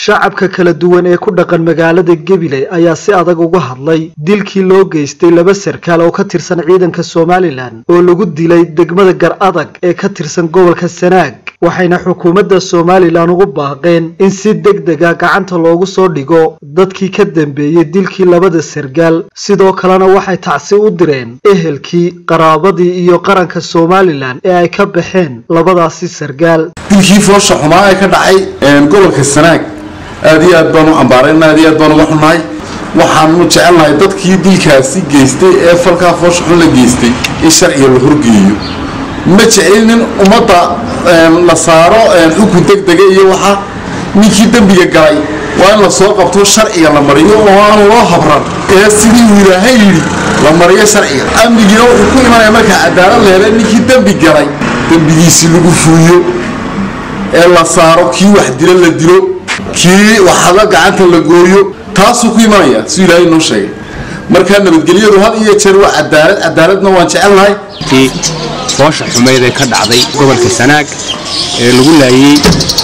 shacabka kala duwan ee ku dhaqan magaalada gabiley ayaa si adag uga hadlay dilkii loo geystay laba sarkaal oo ka tirsan ciidanka somalilan oo lagu dilay degmada gar adag ee ka tirsan gobolka sanaag waxayna xukuumadda somalilan ugu baaqeen in si deg dega gacanta loogu soo dhigo dadkii ka dambeeyey dilkii labada sarkaal sidoo kalena waxay tacsi u direen ehelkii qaraabadii iyo qaranka somalilan ee ay ka baxeen labadaasi sarkaal dilkii foosha xumaa ee ka dhacay gobolka sanaag aad iyo aad baan u cambaarayna aad iyo aad baan uga xunnahay waxaanu jecelnahay dadkii dilkaasi geystay ee falkaa foosha xun la geystay in sharciga la horgeeyo ma jecelnin ummadda la saaro xukun deg dega iyo waxa ninkii dembiga galay waa in la soo qabto sharciga la mariyo oo aan loo habran ee sidii uu ilaahay yidhi la mariyo sharciga amnigiina wuxuu ku imanaya markaa cadaalad leele ninkii dembi galay dembigiisii lagu fuuyo ee la saaro kii wax dilo la dilo kii waxada gacanta la gooyo taasuu ku imanaya siduu ilaahay noo sheegay markaa nabadgelyadu had iyo jeer waa cadaalad cadaaladna waan jecelnahay foosha xumeyd ee ka dhacday gobolka sanaag ee lagu laayey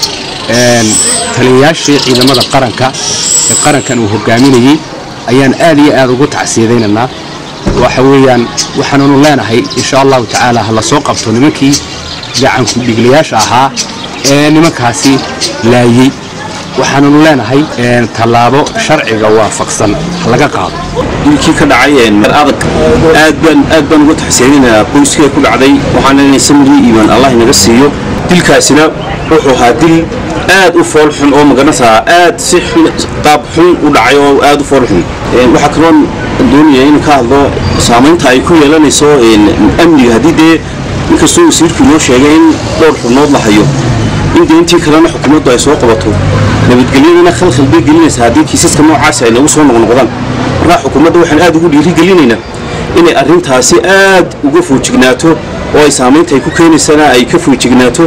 taliyayaashii ciidamada qaranka ee qarankan uu hogaaminayey ayaan aad iyo aad ugu tacsiyadaynaynaa waxa weeyaan waxaanunu leenahay insha allahu tacaala ha la soo qabto nimankii gacanku dhiglayaasha ahaa ee nimankaasi laayey waxaanunu leenahay tallaabo sharciga waafaqsan ha laga qaado dilkii ka dhacay mar adag aad baan aad baan uga taxsiininayaa qoyskii ku dhacday waxaan leenahay samri iimaan allah inaga siiyo dilkaasina wuxuu ahaa dil aad u fool xun oo magaranaysaa aad si qaab xun u dhacay oo aad u fool xun waxaa kaloo doonaya in ka hadlo saamaynta ay ku yeelanayso amniga haddii dee inkastoo wasiirkii noo sheegay in dhowr xubnood la hayo in dee intii kalena xukuumaddu ay soo qabato nabadgelyadana khalkhal bay gelinaysaa haddii kiisaska noocaasi ay nagu soo noqnoqdaan markaa xukuumadda waxaan aad ugu dhiirigelinaynaa inay arrintaasi aad uga foojignaato oo ay saamaynta ay ku keenaysana ay ka foojignaato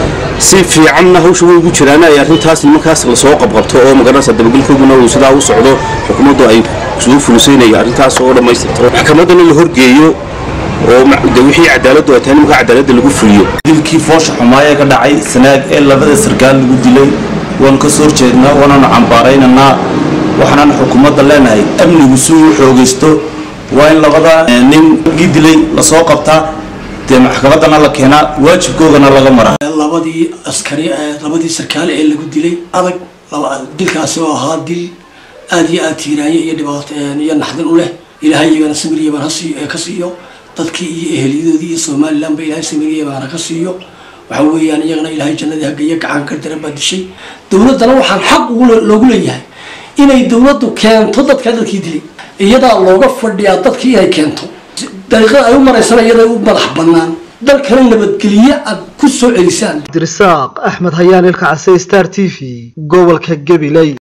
si fiicanna hawsha way ugu jiraan ay arrintaas nimankaas lasoo qabqabto oo magaranaysa dabagelkooduna uu sidaa u socdo xukuumaddu ay soo fulisaynaya arrintaas oo dhammaystirto maxkamaddana la horgeeyo oo de wixii cadaaladdu ay tahay nimanka cadaaladda lagu fuliyo dilkii foosha xumaaya ka dhacay sanaag ee labada sarkaal lagu dilay waan ka soo horjeednaa waananu cambaaraynaynaa waxaanaan xukuumadda leenahay amnigu si uu xoogaysto waa in labada nin gii dilay lasoo qabtaa dee maxkamaddana la keenaa waajibkoogana laga maraa labadii askari labadii sarkaal ee lagu dilay adag dilkaasi oo ahaa dil aad iyo aad tiiraanye iyo dhibaato iyo naxdin u leh ilaahay iyagana samiriyaban ka siiyo dadkii iyo eheliyadoodii iyo somalilanba ilaahay samiriyabaana ka siiyo waxa weeyaan iyagana ilaahay jannadii hagaya gacan ka daran baa dishay dowladdana waxaan xaq loogu leeyahay inay dowladdu keento dadka dadkii dilay iyadaa looga fadhiyaa dadkii inay keento dariiqada ay u maraysana iyaday u madax bannaan dalkana nabadgelye aad ku soo celisaan abdirasaaq axmed hayaan ilka case star t v gobolka gabiley